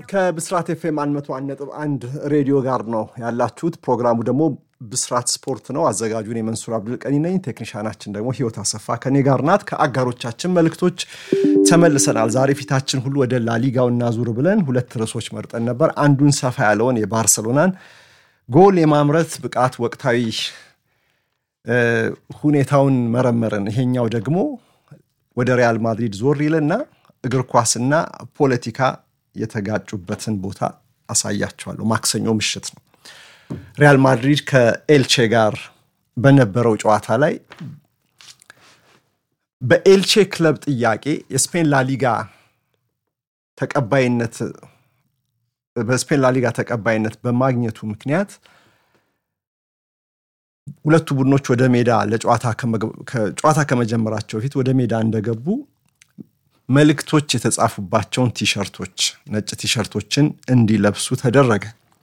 ከብስራት ኤፍኤም 101.1 ሬዲዮ ጋር ነው ያላችሁት። ፕሮግራሙ ደግሞ ብስራት ስፖርት ነው። አዘጋጁን የመንሱር አብዱልቀኒ ነኝ። ቴክኒሻናችን ደግሞ ህይወት አሰፋ ከኔ ጋር ናት። ከአጋሮቻችን መልእክቶች ተመልሰናል። ዛሬ ፊታችን ሁሉ ወደ ላሊጋው እናዙር ብለን ሁለት ርዕሶች መርጠን ነበር። አንዱን ሰፋ ያለውን የባርሰሎናን ጎል የማምረት ብቃት ወቅታዊ ሁኔታውን መረመርን። ይሄኛው ደግሞ ወደ ሪያል ማድሪድ ዞር ይልና እግር ኳስና ፖለቲካ የተጋጩበትን ቦታ አሳያቸዋለሁ። ማክሰኞ ምሽት ነው። ሪያል ማድሪድ ከኤልቼ ጋር በነበረው ጨዋታ ላይ በኤልቼ ክለብ ጥያቄ የስፔን ላሊጋ ተቀባይነት በስፔን ላሊጋ ተቀባይነት በማግኘቱ ምክንያት ሁለቱ ቡድኖች ወደ ሜዳ ለጨዋታ ከመጀመራቸው በፊት ወደ ሜዳ እንደገቡ መልእክቶች የተጻፉባቸውን ቲሸርቶች ነጭ ቲሸርቶችን እንዲለብሱ ተደረገ።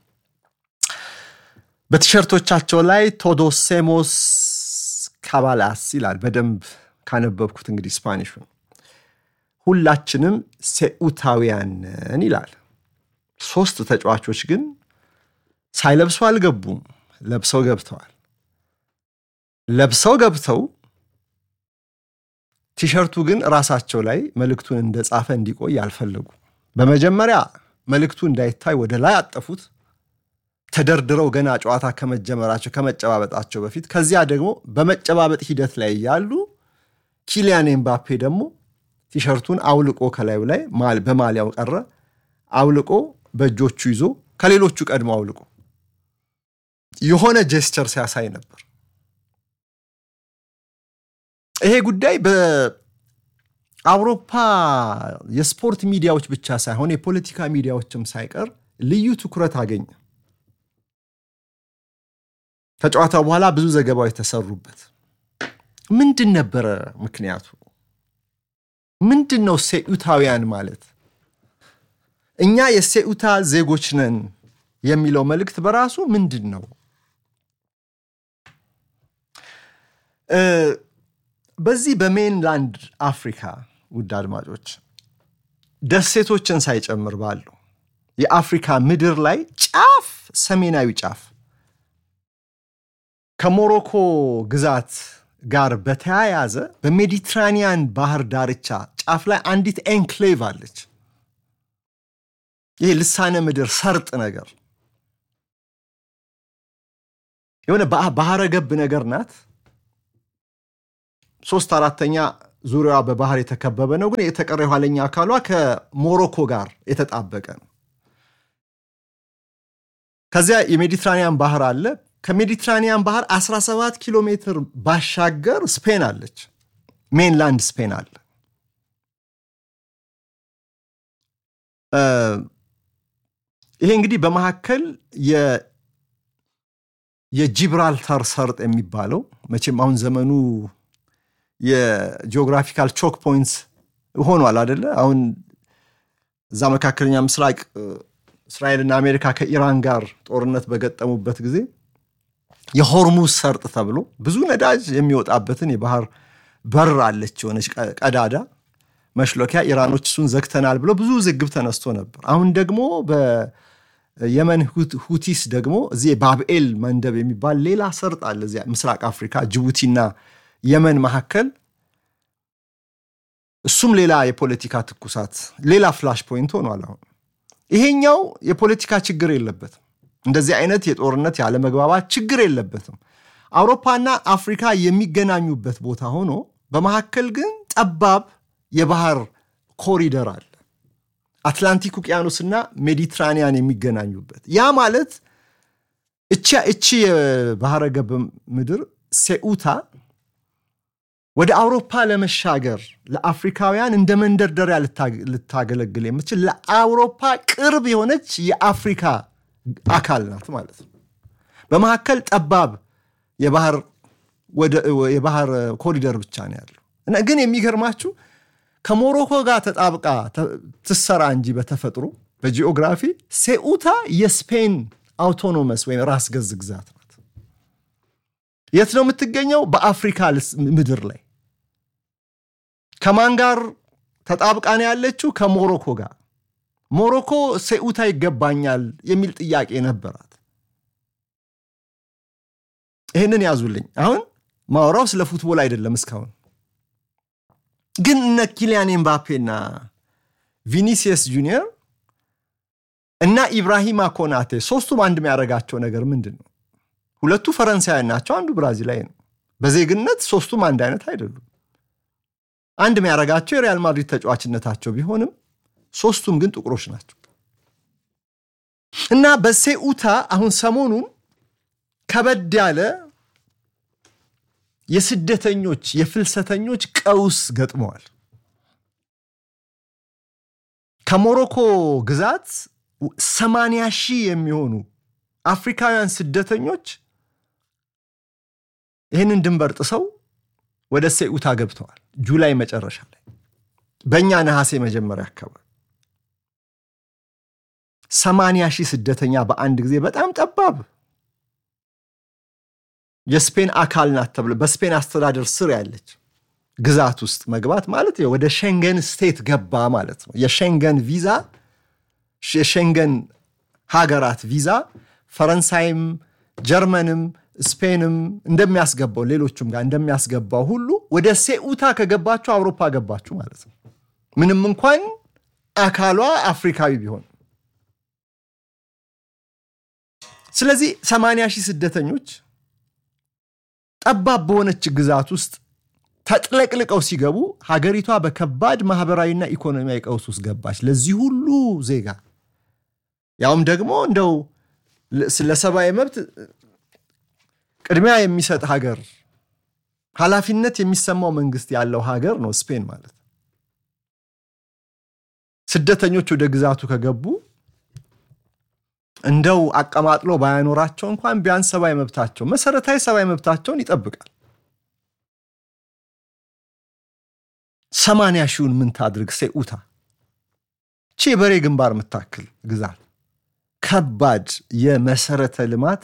በቲሸርቶቻቸው ላይ ቶዶሴሞስ ካባላስ ይላል። በደንብ ካነበብኩት እንግዲህ ስፓኒሹን ሁላችንም ሴኡታውያንን ይላል። ሶስት ተጫዋቾች ግን ሳይለብሱ አልገቡም። ለብሰው ገብተዋል። ለብሰው ገብተው ቲሸርቱ ግን ራሳቸው ላይ መልእክቱን እንደጻፈ እንዲቆይ አልፈለጉ። በመጀመሪያ መልእክቱ እንዳይታይ ወደ ላይ አጠፉት፣ ተደርድረው ገና ጨዋታ ከመጀመራቸው ከመጨባበጣቸው በፊት። ከዚያ ደግሞ በመጨባበጥ ሂደት ላይ ያሉ ኪሊያን ኤምባፔ ደግሞ ቲሸርቱን አውልቆ ከላዩ ላይ በማሊያው ቀረ አውልቆ በእጆቹ ይዞ ከሌሎቹ ቀድሞ አውልቆ የሆነ ጀስቸር ሲያሳይ ነበር። ይሄ ጉዳይ በአውሮፓ የስፖርት ሚዲያዎች ብቻ ሳይሆን የፖለቲካ ሚዲያዎችም ሳይቀር ልዩ ትኩረት አገኘ። ከጨዋታው በኋላ ብዙ ዘገባዎች ተሰሩበት። ምንድን ነበረ ምክንያቱ? ምንድን ነው ሴኡታውያን ማለት? እኛ የሴኡታ ዜጎች ነን የሚለው መልእክት በራሱ ምንድን ነው? በዚህ በሜንላንድ አፍሪካ ውድ አድማጮች ደሴቶችን ሳይጨምር ባሉ የአፍሪካ ምድር ላይ ጫፍ ሰሜናዊ ጫፍ ከሞሮኮ ግዛት ጋር በተያያዘ በሜዲትራኒያን ባህር ዳርቻ ጫፍ ላይ አንዲት ኤንክሌቭ አለች። ይህ ልሳነ ምድር ሰርጥ ነገር የሆነ ባህረ ገብ ነገር ናት። ሶስት አራተኛ ዙሪያዋ በባህር የተከበበ ነው። ግን የተቀረ የኋለኛ አካሏ ከሞሮኮ ጋር የተጣበቀ ነው። ከዚያ የሜዲትራኒያን ባህር አለ። ከሜዲትራኒያን ባህር 17 ኪሎ ሜትር ባሻገር ስፔን አለች። ሜንላንድ ስፔን አለ። ይሄ እንግዲህ በመካከል የጂብራልታር ሰርጥ የሚባለው መቼም አሁን ዘመኑ የጂኦግራፊካል ቾክ ፖይንትስ ሆኗል አደለ? አሁን እዛ መካከለኛ ምስራቅ እስራኤልና አሜሪካ ከኢራን ጋር ጦርነት በገጠሙበት ጊዜ የሆርሙዝ ሰርጥ ተብሎ ብዙ ነዳጅ የሚወጣበትን የባህር በር አለች የሆነች ቀዳዳ መሽሎኪያ። ኢራኖች እሱን ዘግተናል ብሎ ብዙ ዝግብ ተነስቶ ነበር። አሁን ደግሞ በየመን ሁቲስ ደግሞ እዚህ ባብኤል መንደብ የሚባል ሌላ ሰርጥ አለ እዚያ ምስራቅ አፍሪካ ጅቡቲና የመን መካከል እሱም ሌላ የፖለቲካ ትኩሳት ሌላ ፍላሽ ፖይንት ሆኗል። አሁን ይሄኛው የፖለቲካ ችግር የለበትም። እንደዚህ አይነት የጦርነት ያለመግባባት ችግር የለበትም። አውሮፓና አፍሪካ የሚገናኙበት ቦታ ሆኖ በመካከል ግን ጠባብ የባህር ኮሪደር አለ። አትላንቲክ ውቅያኖስና ሜዲትራኒያን የሚገናኙበት ያ ማለት እቺ የባህረ ገብ ምድር ሴኡታ ወደ አውሮፓ ለመሻገር ለአፍሪካውያን እንደ መንደርደሪያ ልታገለግል የምትችል ለአውሮፓ ቅርብ የሆነች የአፍሪካ አካል ናት ማለት ነው። በመካከል ጠባብ የባህር ኮሪደር ብቻ ነው ያለው እና ግን የሚገርማችሁ ከሞሮኮ ጋር ተጣብቃ ትሰራ እንጂ በተፈጥሮ በጂኦግራፊ ሴኡታ የስፔን አውቶኖመስ ወይም ራስ ገዝ ግዛት ናት። የት ነው የምትገኘው? በአፍሪካ ምድር ላይ ከማን ጋር ተጣብቃ ነው ያለችው? ከሞሮኮ ጋር። ሞሮኮ ሴኡታ ይገባኛል የሚል ጥያቄ ነበራት። ይህንን ያዙልኝ። አሁን ማውራው ስለ ፉትቦል አይደለም። እስካሁን ግን እነ ኪሊያን ኤምባፔና ቪኒሲየስ ጁኒየር እና ኢብራሂማ ኮናቴ ሶስቱም አንድ የሚያደርጋቸው ነገር ምንድን ነው? ሁለቱ ፈረንሳውያን ናቸው፣ አንዱ ብራዚላዊ ነው። በዜግነት ሶስቱም አንድ አይነት አይደሉም። አንድ የሚያደርጋቸው የሪያል ማድሪድ ተጫዋችነታቸው ቢሆንም ሶስቱም ግን ጥቁሮች ናቸው እና በሴኡታ አሁን ሰሞኑን ከበድ ያለ የስደተኞች የፍልሰተኞች ቀውስ ገጥመዋል። ከሞሮኮ ግዛት ሰማንያ ሺህ የሚሆኑ አፍሪካውያን ስደተኞች ይህንን ድንበር ጥሰው ወደ ሴኡታ ገብተዋል። ጁላይ መጨረሻ ላይ በእኛ ነሐሴ መጀመሪያ አካባቢ ሰማንያ ሺህ ስደተኛ በአንድ ጊዜ በጣም ጠባብ የስፔን አካል ናት ተብሎ በስፔን አስተዳደር ስር ያለች ግዛት ውስጥ መግባት ማለት ወደ ሸንገን ስቴት ገባ ማለት ነው። የሸንገን ቪዛ የሸንገን ሀገራት ቪዛ ፈረንሳይም፣ ጀርመንም፣ ስፔንም እንደሚያስገባው ሌሎቹም ጋር እንደሚያስገባው ሁሉ ወደ ሴኡታ ከገባችሁ አውሮፓ ገባችሁ ማለት ነው። ምንም እንኳን አካሏ አፍሪካዊ ቢሆን ስለዚህ ሰማንያ ሺህ ስደተኞች ጠባብ በሆነች ግዛት ውስጥ ተጥለቅልቀው ሲገቡ ሀገሪቷ በከባድ ማህበራዊና ኢኮኖሚያዊ ቀውስ ውስጥ ገባች። ለዚህ ሁሉ ዜጋ ያውም ደግሞ እንደው ለሰብአዊ መብት ቅድሚያ የሚሰጥ ሀገር፣ ኃላፊነት የሚሰማው መንግስት ያለው ሀገር ነው ስፔን ማለት። ስደተኞች ወደ ግዛቱ ከገቡ እንደው አቀማጥሎ ባያኖራቸው እንኳን ቢያንስ ሰብአዊ መብታቸው መሰረታዊ ሰብአዊ መብታቸውን ይጠብቃል። ሰማንያ ሺውን ምን ታድርግ ሴኡታ ቺ የበሬ ግንባር የምታክል ግዛት ከባድ የመሰረተ ልማት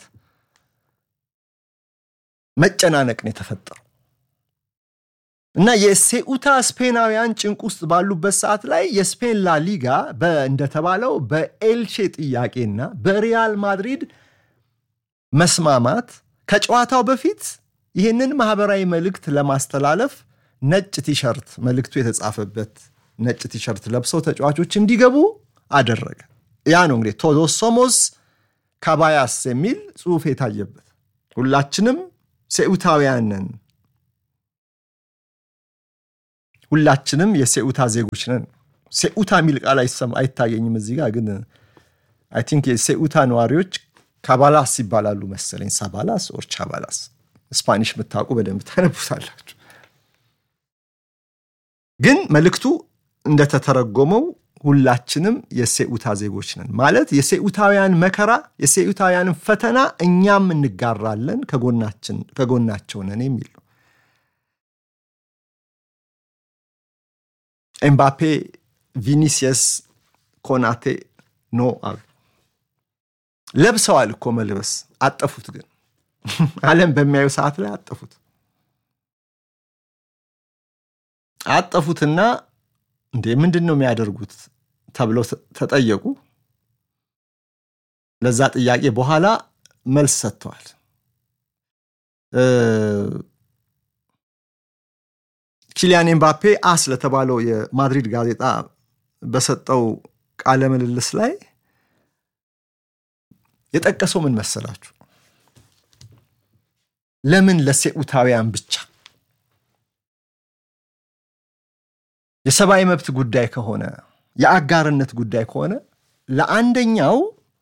መጨናነቅ ነው የተፈጠረው እና የሴኡታ ስፔናውያን ጭንቅ ውስጥ ባሉበት ሰዓት ላይ የስፔን ላሊጋ እንደተባለው በኤልቼ ጥያቄና በሪያል ማድሪድ መስማማት ከጨዋታው በፊት ይህንን ማህበራዊ መልእክት ለማስተላለፍ ነጭ ቲሸርት መልእክቱ የተጻፈበት ነጭ ቲሸርት ለብሰው ተጫዋቾች እንዲገቡ አደረገ። ያ ነው እንግዲህ ቶዶስ ሶሞስ ካባያስ የሚል ጽሑፍ የታየበት ሁላችንም ሴኡታውያን ነን ሁላችንም የሴኡታ ዜጎች ነን። ሴኡታ የሚል ቃል አይታየኝም እዚህ ጋር ግን አይ ቲንክ የሴኡታ ነዋሪዎች ካባላስ ይባላሉ መሰለኝ። ሳባላስ ኦር ቻባላስ ስፓኒሽ የምታውቁ በደንብ ታነቡታላችሁ። ግን መልእክቱ እንደተተረጎመው ሁላችንም የሴኡታ ዜጎች ነን ማለት የሴኡታውያን መከራ የሴኡታውያንን ፈተና እኛም እንጋራለን ከጎናቸው ነን የሚል ነው። ኤምባፔ፣ ቪኒሲየስ፣ ኮናቴ ኖ አሉ። ለብሰዋል እኮ መልበስ አጠፉት። ግን ዓለም በሚያዩ ሰዓት ላይ አጠፉት አጠፉትና እንዴ ምንድን ነው የሚያደርጉት ተብለው ተጠየቁ። ለዛ ጥያቄ በኋላ መልስ ሰጥተዋል። ኪሊያን ኤምባፔ አስ ለተባለው የማድሪድ ጋዜጣ በሰጠው ቃለ ምልልስ ላይ የጠቀሰው ምን መሰላችሁ? ለምን ለሴኡታውያን ብቻ የሰብአዊ መብት ጉዳይ ከሆነ የአጋርነት ጉዳይ ከሆነ ለአንደኛው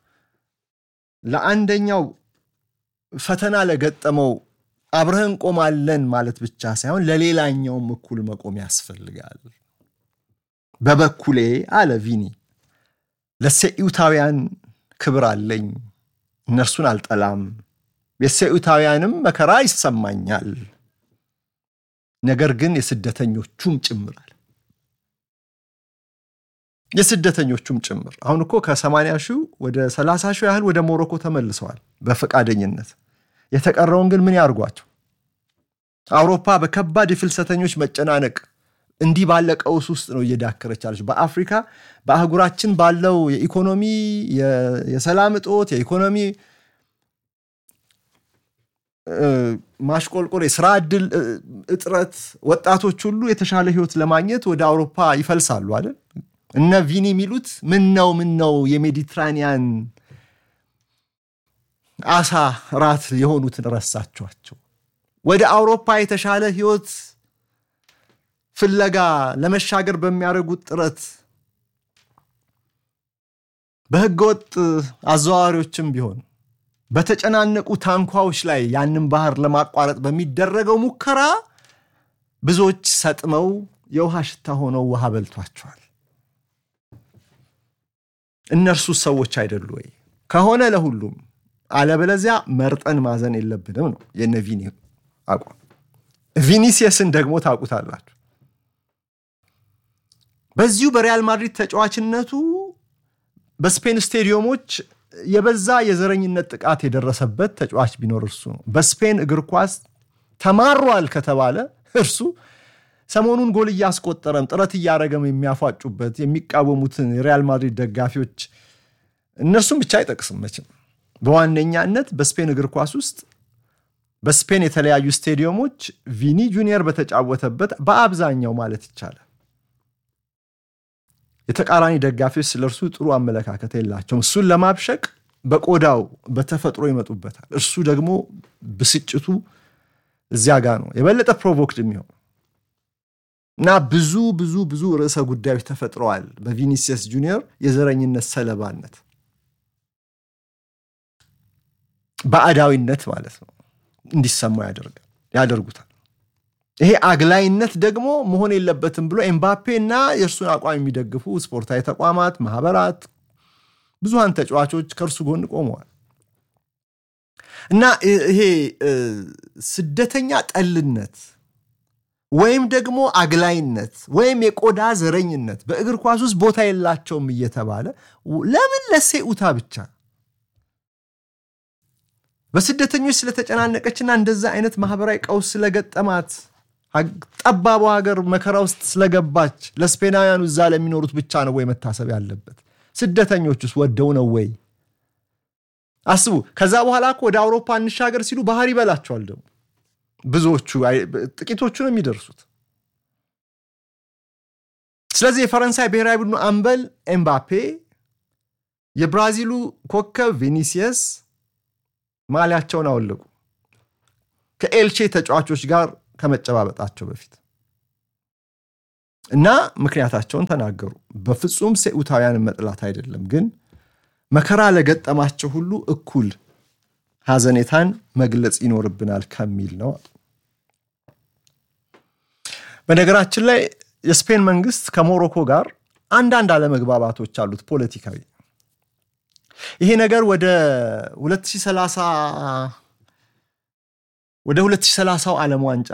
ለአንደኛው ፈተና ለገጠመው አብረህን ቆማለን ማለት ብቻ ሳይሆን ለሌላኛውም እኩል መቆም ያስፈልጋል። በበኩሌ አለ ቪኒ ለሴኡታውያን ክብር አለኝ፣ እነርሱን አልጠላም፣ የሴኡታውያንም መከራ ይሰማኛል፣ ነገር ግን የስደተኞቹም ጭምራል የስደተኞቹም ጭምር አሁን እኮ ከ80 ሺህ ወደ 30 ሺህ ያህል ወደ ሞሮኮ ተመልሰዋል በፈቃደኝነት። የተቀረውን ግን ምን ያርጓቸው? አውሮፓ በከባድ የፍልሰተኞች መጨናነቅ እንዲህ ባለ ቀውስ ውስጥ ነው እየዳከረች ያለች። በአፍሪካ በአህጉራችን ባለው የኢኮኖሚ የሰላም እጦት የኢኮኖሚ ማሽቆልቆል፣ የስራ እድል እጥረት ወጣቶች ሁሉ የተሻለ ህይወት ለማግኘት ወደ አውሮፓ ይፈልሳሉ አይደል? እነ ቪኒ የሚሉት ምን ነው ምን ነው የሜዲትራኒያን አሳ ራት የሆኑትን ረሳችኋቸው። ወደ አውሮፓ የተሻለ ህይወት ፍለጋ ለመሻገር በሚያደርጉት ጥረት በህገወጥ አዘዋዋሪዎችም ቢሆን በተጨናነቁ ታንኳዎች ላይ ያንን ባህር ለማቋረጥ በሚደረገው ሙከራ ብዙዎች ሰጥመው የውሃ ሽታ ሆነው ውሃ በልቷቸዋል። እነርሱ ሰዎች አይደሉ ወይ? ከሆነ ለሁሉም አለበለዚያ መርጠን ማዘን የለብንም ነው የነ ቪኒ አቋም። ቪኒሲየስን ደግሞ ታውቁታላችሁ። በዚሁ በሪያል ማድሪድ ተጫዋችነቱ በስፔን ስቴዲየሞች የበዛ የዘረኝነት ጥቃት የደረሰበት ተጫዋች ቢኖር እርሱ ነው። በስፔን እግር ኳስ ተማሯል ከተባለ እርሱ ሰሞኑን ጎል እያስቆጠረም ጥረት እያደረገም የሚያፏጩበት የሚቃወሙትን የሪያል ማድሪድ ደጋፊዎች እነርሱም ብቻ አይጠቅስም መቼም በዋነኛነት በስፔን እግር ኳስ ውስጥ በስፔን የተለያዩ ስቴዲየሞች ቪኒ ጁኒየር በተጫወተበት በአብዛኛው ማለት ይቻላል የተቃራኒ ደጋፊዎች ስለ እርሱ ጥሩ አመለካከት የላቸውም። እሱን ለማብሸቅ በቆዳው በተፈጥሮ ይመጡበታል። እርሱ ደግሞ ብስጭቱ እዚያ ጋር ነው የበለጠ ፕሮቮክድ የሚሆን እና ብዙ ብዙ ብዙ ርዕሰ ጉዳዮች ተፈጥረዋል በቪኒሲየስ ጁኒየር የዘረኝነት ሰለባነት ባዕዳዊነት ማለት ነው እንዲሰማው ያደርጋል ያደርጉታል። ይሄ አግላይነት ደግሞ መሆን የለበትም ብሎ ኤምባፔ እና የእርሱን አቋም የሚደግፉ ስፖርታዊ ተቋማት፣ ማህበራት፣ ብዙሃን ተጫዋቾች ከእርሱ ጎን ቆመዋል እና ይሄ ስደተኛ ጠልነት ወይም ደግሞ አግላይነት ወይም የቆዳ ዘረኝነት በእግር ኳስ ውስጥ ቦታ የላቸውም እየተባለ ለምን ለሴኡታ ብቻ በስደተኞች ስለተጨናነቀችና እንደዛ አይነት ማህበራዊ ቀውስ ስለገጠማት ጠባቧ ሀገር መከራ ውስጥ ስለገባች ለስፔናውያኑ እዛ ለሚኖሩት ብቻ ነው ወይ መታሰብ ያለበት? ስደተኞች ውስጥ ወደው ነው ወይ? አስቡ። ከዛ በኋላ እኮ ወደ አውሮፓ እንሻገር ሲሉ ባህር ይበላቸዋል። ደግሞ ብዙዎቹ ጥቂቶቹ ነው የሚደርሱት። ስለዚህ የፈረንሳይ ብሔራዊ ቡድኑ አምበል ኤምባፔ፣ የብራዚሉ ኮከብ ቪኒሲየስ ማሊያቸውን አወለቁ ከኤልቼ ተጫዋቾች ጋር ከመጨባበጣቸው በፊት እና ምክንያታቸውን ተናገሩ። በፍጹም ሴኡታውያንን መጥላት አይደለም፣ ግን መከራ ለገጠማቸው ሁሉ እኩል ሐዘኔታን መግለጽ ይኖርብናል ከሚል ነው። በነገራችን ላይ የስፔን መንግስት ከሞሮኮ ጋር አንዳንድ አለመግባባቶች አሉት ፖለቲካዊ ይሄ ነገር ወደ 2030 ወደ 2030 ዓለም ዋንጫ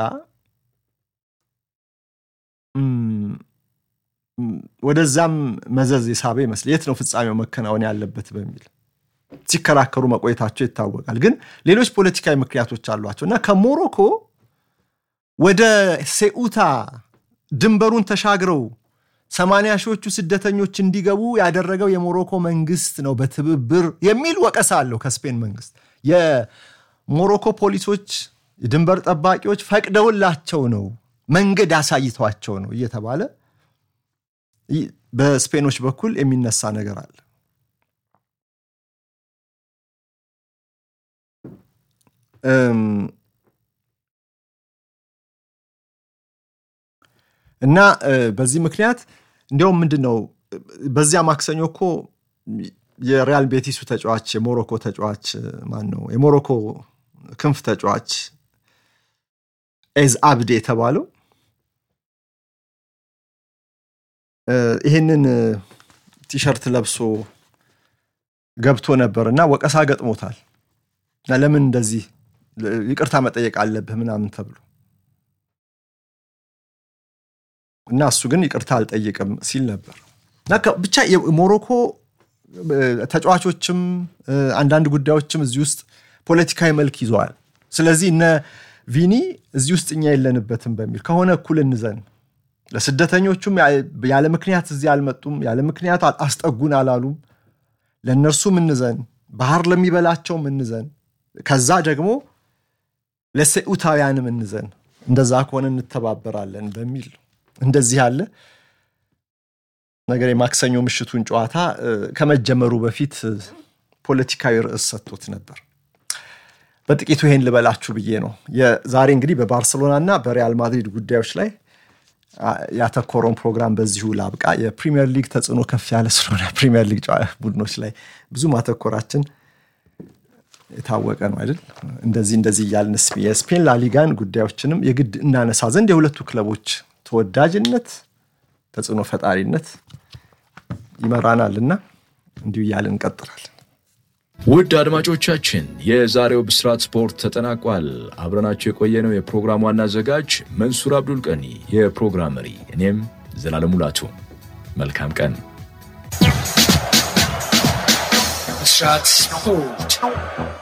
ወደዛም መዘዝ የሳበ ይመስል የት ነው ፍጻሜው መከናወን ያለበት በሚል ሲከራከሩ መቆየታቸው ይታወቃል። ግን ሌሎች ፖለቲካዊ ምክንያቶች አሏቸው እና ከሞሮኮ ወደ ሴኡታ ድንበሩን ተሻግረው ሰማንያ ሺዎቹ ስደተኞች እንዲገቡ ያደረገው የሞሮኮ መንግስት ነው በትብብር የሚል ወቀሳ አለው ከስፔን መንግስት። የሞሮኮ ፖሊሶች፣ የድንበር ጠባቂዎች ፈቅደውላቸው ነው መንገድ አሳይቷቸው ነው እየተባለ በስፔኖች በኩል የሚነሳ ነገር አለ። እና በዚህ ምክንያት እንዲያውም ምንድን ነው በዚያ ማክሰኞ እኮ የሪያል ቤቲሱ ተጫዋች የሞሮኮ ተጫዋች ማን ነው የሞሮኮ ክንፍ ተጫዋች ኤዝ አብዴ የተባለው ይህንን ቲሸርት ለብሶ ገብቶ ነበር እና ወቀሳ ገጥሞታል። እና ለምን እንደዚህ ይቅርታ መጠየቅ አለብህ ምናምን ተብሎ እና እሱ ግን ይቅርታ አልጠይቅም ሲል ነበር። እና ብቻ የሞሮኮ ተጫዋቾችም አንዳንድ ጉዳዮችም እዚህ ውስጥ ፖለቲካዊ መልክ ይዘዋል። ስለዚህ እነ ቪኒ እዚህ ውስጥ እኛ የለንበትም በሚል ከሆነ እኩል እንዘን ለስደተኞቹም ያለ ምክንያት እዚህ አልመጡም፣ ያለ ምክንያት አስጠጉን አላሉም። ለእነርሱ ምንዘን፣ ባህር ለሚበላቸው ምንዘን፣ ከዛ ደግሞ ለሴኡታውያን ምንዘን፣ እንደዛ ከሆነ እንተባበራለን በሚል እንደዚህ ያለ ነገር የማክሰኞ ምሽቱን ጨዋታ ከመጀመሩ በፊት ፖለቲካዊ ርዕስ ሰጥቶት ነበር። በጥቂቱ ይሄን ልበላችሁ ብዬ ነው። ዛሬ እንግዲህ በባርሰሎና እና በሪያል ማድሪድ ጉዳዮች ላይ ያተኮረውን ፕሮግራም በዚሁ ላብቃ። የፕሪሚየር ሊግ ተጽዕኖ ከፍ ያለ ስለሆነ ፕሪሚየር ሊግ ቡድኖች ላይ ብዙ ማተኮራችን የታወቀ ነው አይደል? እንደዚህ እንደዚህ እያልን የስፔን ላሊጋን ጉዳዮችንም የግድ እናነሳ ዘንድ የሁለቱ ክለቦች ተወዳጅነት፣ ተጽዕኖ ፈጣሪነት ይመራናል እና እንዲሁ እያልን እንቀጥላለን። ውድ አድማጮቻችን የዛሬው ብስራት ስፖርት ተጠናቋል። አብረናቸው የቆየነው የፕሮግራም ዋና አዘጋጅ መንሱር አብዱል ቀኒ፣ የፕሮግራም መሪ እኔም ዘላለም ሙላቱ። መልካም ቀን። ብስራት ስፖርት